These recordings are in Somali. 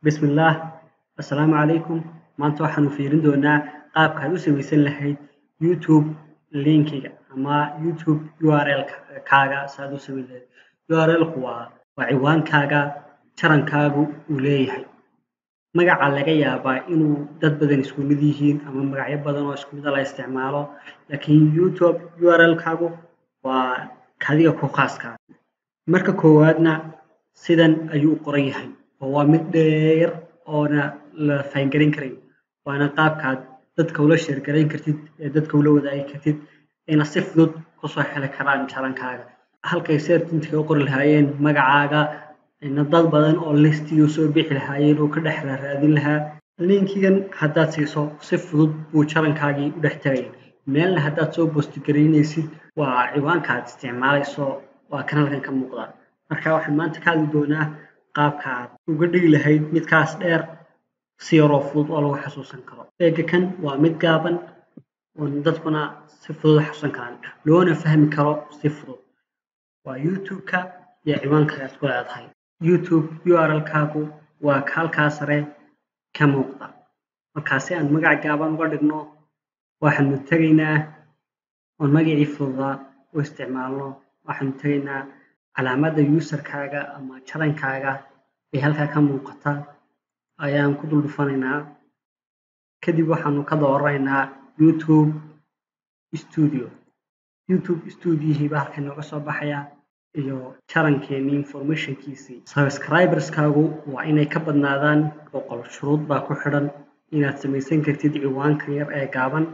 Bismillaah Assalaamu calaykum maanta waxaanu fiirin doonaa qaabka aad u samaysan lahayd YouTube linkiga ama YouTube URL kaaga saad u samayn lahayd URL ku waa waa ciwaankaaga tarankaagu uu leeyahay magaca laga yaabaa inuu dad badan isku mid yihiin ama magacyo badan oo isku mid ah la isticmaalo laakiin YouTube URL kaagu waa kadiga ku khaaska ah marka koowaadna sidan ayuu u qoran yahay oo waa mid dheer oona la fahangaran karin waana qaabkaad dadka ula sheer garayn kartid ee dadka ula wadaagi kartid ayna si fudud kusoo heli karaan tarankaaga halkay search-intiga u qori lahaayeen magacaaga ayna dad badan oo listiga soo bixi lahaayeen oo ka dhex raadin lahaa linkigan haddaad siiso si fudud buu tarankaagii u dhex tagaya meelna haddaad soo post garaynaysid waa ciwaanka aad isticmaalayso waa kan halkan ka muuqda marka waxaan maanta ka hadli doonaa qaabka aad uga dhigi lahayd midkaas dheer si yaroo fudud oo lagu xasuusan karo eega kan waa mid gaaban oo dadkuna si fudud u xasuusan karaan loona fahmi karo si fudud waa YouTube-ka iyo ciwaanka aad ku leedahay YouTube URL kaagu waa ka halkaa sare ka muuqda markaa si aan magac gaaban uga dhigno waxaanu tegaynaa oon magacii fududaa u isticmaalno waxaanu tegaynaa calaamadda user-kaaga ama tarankaaga ee halkaa ka muuqata ayaan ku dul dhufanaynaa kadib waxaanu ka dooranaynaa YouTube Studio YouTube Studio baa halkan nooga soo baxaya iyo tarankeenii information-kiisii subscribers-kaagu waa inay ka badnaadaan boqol shuruud baa ku xidhan inaad samaysan kartid ciwaankan yar ee gaaban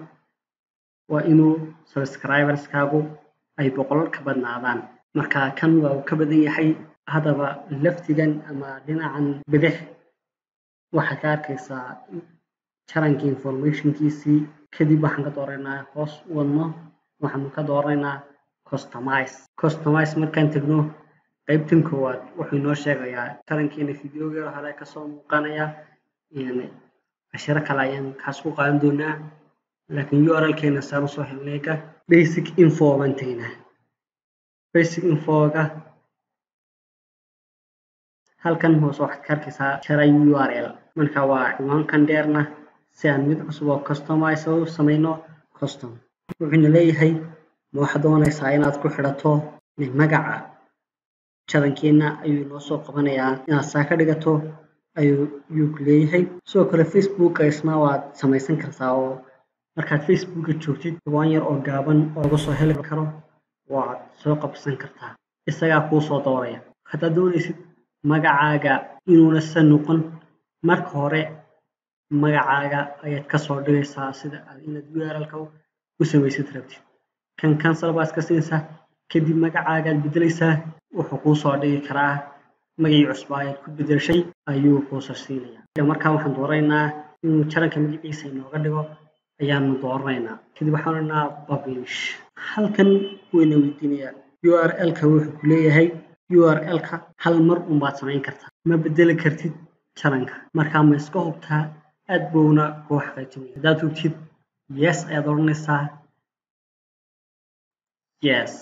waa inuu subscribers-kaagu ay boqol ka badnaadaan marka kan waa uu ka badan yahay haddaba laftigan ama dhinacan bidix waxaad ka arkaysaa taranka information-kiisii kadib waxaan ka dooraynaa hoos u wadno waxaanu ka dooranaynaa customize customize markaan tegno qaybtan koowaad wuxuu inoo sheegayaa tarankeena fideoga hore kasoo muuqanaya cashiro kale ayaan kaas ku qaadan doonaa laakiin URL-keena saan usoo helnayga basic info baan tegaynaa basic info-ga halkan hoose waxaad ka arkaysaa jara URL marka waa ciwaankan dheerna si aan mid cusub oo customize u samayno custom wuxuuna leeyahay ma waxaad doonaysaa inaad ku xidhato magaca tarankeena ayuu inoo soo qabanayaa inaad saa ka dhigato ayuu ayuu ku leeyahay sidoo kale Facebook-ka isna waad samaysan kartaa oo markaad Facebook-ka joogtid ciwaan yar oo gaaban oo lagu soo heli karo waad soo qabsan kartaa isagaa kuu soo dooraya haddaad doonaysid magacaaga inuuna san noqon marka hore magacaaga ayaad kasoo dhigaysaa sida aad inaad URL-ka u samaysid rabtid kan cancel baa iska siinaysaa kadib magacaagaad bedelaysaa wuxuu kuu soo dhigi karaa magacii cusbaa ayaad ku bedeshay ayuu kuu soo siinayaa markaa waxaan dooraynaa inuu taranka magaciisa inooga dhigo ayaanu dooranaynaa kadib waxaan odhanaa publish halkan wayna weydiinayaa URL-ka wuxuu ku leeyahay URL-ka hal mar unbaad samayn kartaa ma bedeli kartid taranka markaa ma iska hubtaa aad buuna kuu xaqiijinaya haddaad hubtid yes ayaad odhanaysaa yes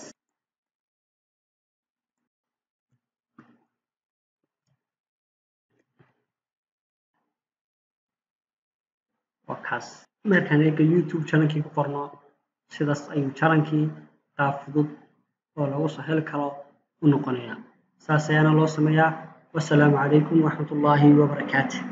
waa kaas markaan eega YouTube tarankii ku qorno sidaas ayuu tarankii qaab fudud oo lagu soo heli karo u noqonayaa saas ayaana loo sameeyaa wassalaamu calaykum waraxmatullaahi wabarakaatu